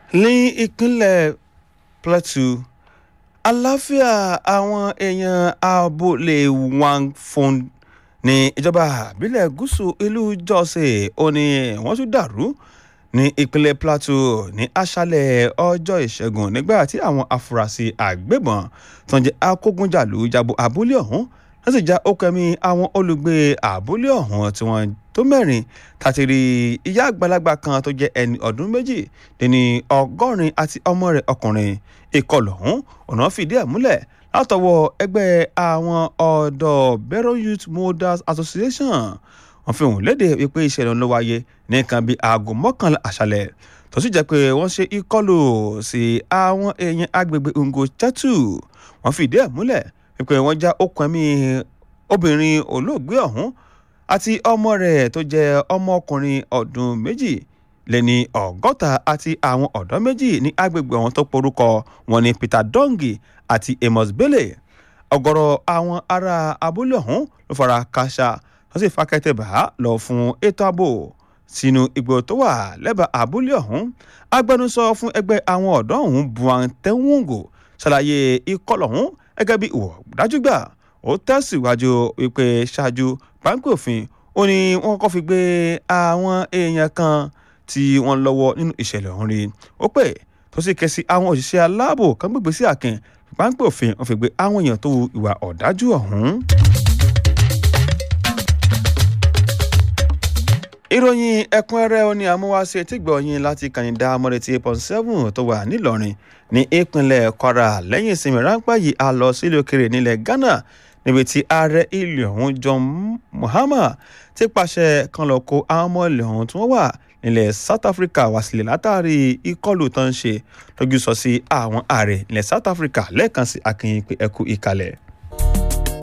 ní ìpínlẹ̀ plateau àlàáfíà àwọn èèyàn abúlé wangfon ní ìjọba àbílẹ̀ gúúsù ìlú jọ́sẹ̀ ó ní wọ́n tún dàrú ní ìpínlẹ̀ plateau ní aṣálẹ̀ ọjọ́ ìṣẹ́gun nígbà tí àwọn afurasí àgbébọn tó ń jẹ́ akógunjàlú jabo abúlé ọ̀hún wọ́n sì já okẹ́mi àwọn olùgbé abúlé ọ̀hún tí wọ́n tó mẹ́rin tàti rí ìyá àgbàlagbà kan tó jẹ́ ẹni ọdún méjì ní ọgọ́rin àti ọmọ rẹ̀ ọkùnrin ìkọlù ọ̀hún ọ̀nà fìdí ẹ̀ múlẹ̀ látọwọ́ ẹgbẹ́ àwọn ọ̀dọ́ Bero Youth Molders Association wọ́n fi hàn léde wípé ìṣẹ̀lẹ̀ ló wáyé ní nǹkan bíi aago mọ́kànlá àṣálẹ̀ tó sì jẹ́ pé wọ́n ṣe ìkọlù sí àwọn èèyàn agbègbè Ngo Chetu wọ́n fìdí ẹ̀ múlẹ̀ wípé wọ́n já okùn ẹ̀mí obìnrin olóògbé ọ̀hún àti ọmọ rẹ̀ tó jẹ́ ọmọkùnrin ọdún méjì lẹ́ni ọgọ́ta àti àwọn ọ̀dọ́ méjì ní agbègbè ọ̀hún tó porúkọ wọn ní Peter Dongi àti Amos Bele ọ̀gọ̀rọ̀ àwọn ará abúlé ọ̀hún ló fara káṣá wọ́n sì fakẹ́tẹ̀ bá lọ fún ètò ààbò sínú igbó tó wà lẹ́bàá abúlé ọ̀hún agbẹnusọ fún ẹgbẹ́ àwọn ọ̀dọ́ ọ̀hún Buan Tewungo ṣàlàyé ìkọlù ọ̀hún gẹ́gẹ́ bí ìwọ̀ dájúgbà ó tẹ̀síwájú wípé ṣáájú páńpẹ́ òfin ó ní wọ́n kọ́kọ́ fi gbé àwọn èèyàn kan tí wọ́n lọ́wọ́ nínú ìṣẹ̀lẹ̀ ọ̀hún rí ó pè tó sì ké sí àwọn òṣìṣẹ́ aláàbò kan gbègbè sí àkìn páńpẹ́ òfin wọ́n fi gbé àwọn èèyàn tó hu ìwà ọ̀dájú ọ̀hún. ìròyìn ẹ̀kúnrẹ́rẹ́ ó ní amúwáṣe tí gbọ̀nyìn láti kànìdá amọ̀rẹ́tì eight point seven tó wà nílọrin ní ìpínlẹ̀ kwara lẹ́yìn ìsinmi ráńpẹ́ yìí a lọ sílé òkèrè nílẹ̀ ghana níbi tí ààrẹ ilé ọ̀hún john mahama ti pàṣẹ kan lọ kó àwọn ọmọ ilé ọ̀hún tí wọ́n wà nílẹ̀ south africa wá sílẹ̀ látàrí ìkọlù tó ń ṣe lójú sọ sí àwọn ààrẹ nílẹ̀ south africa lẹ́ẹ̀kan sí akínyìn pé ẹkú ìkàlẹ̀.